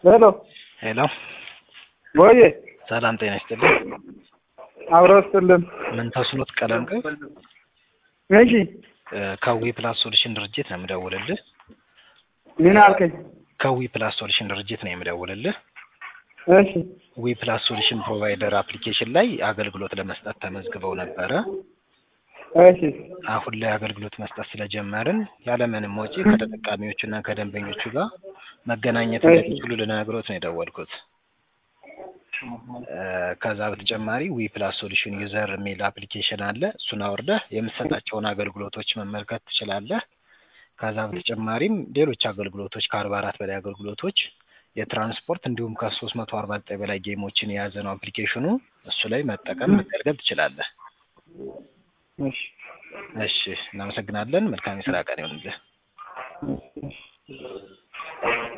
ሄሎ ሄሎ ቦዬ ሰላም ጤና ይስጥልኝ። አብረው ስጥልን። ምን ተስኖት ቀለም ቅብ እሺ ከዊ ፕላስ ሶሉሽን ድርጅት ነው የምደውልልህ። ምን አልከኝ? ከዊ ፕላስ ሶሉሽን ድርጅት ነው የምደውልልህ። እሺ ዊ ፕላስ ሶሉሽን ፕሮቫይደር አፕሊኬሽን ላይ አገልግሎት ለመስጠት ተመዝግበው ነበረ። እሺ አሁን ላይ አገልግሎት መስጠት ስለጀመርን ያለምንም ወጪ ከተጠቃሚዎቹና ከደንበኞቹ ጋር መገናኘት እንደሚችሉ ልነግሮት ነው የደወልኩት። ከዛ በተጨማሪ ዊ ፕላስ ሶሉሽን ዩዘር የሚል አፕሊኬሽን አለ። እሱን አውርደህ የምትሰጣቸውን አገልግሎቶች መመልከት ትችላለህ። ከዛ በተጨማሪም ሌሎች አገልግሎቶች ከአርባ አራት በላይ አገልግሎቶች የትራንስፖርት እንዲሁም ከሶስት መቶ አርባ ዘጠኝ በላይ ጌሞችን የያዘ ነው አፕሊኬሽኑ። እሱ ላይ መጠቀም መገልገል ትችላለህ። እሺ እሺ፣ እናመሰግናለን። መልካም የስራ ቀን ይሆንልህ።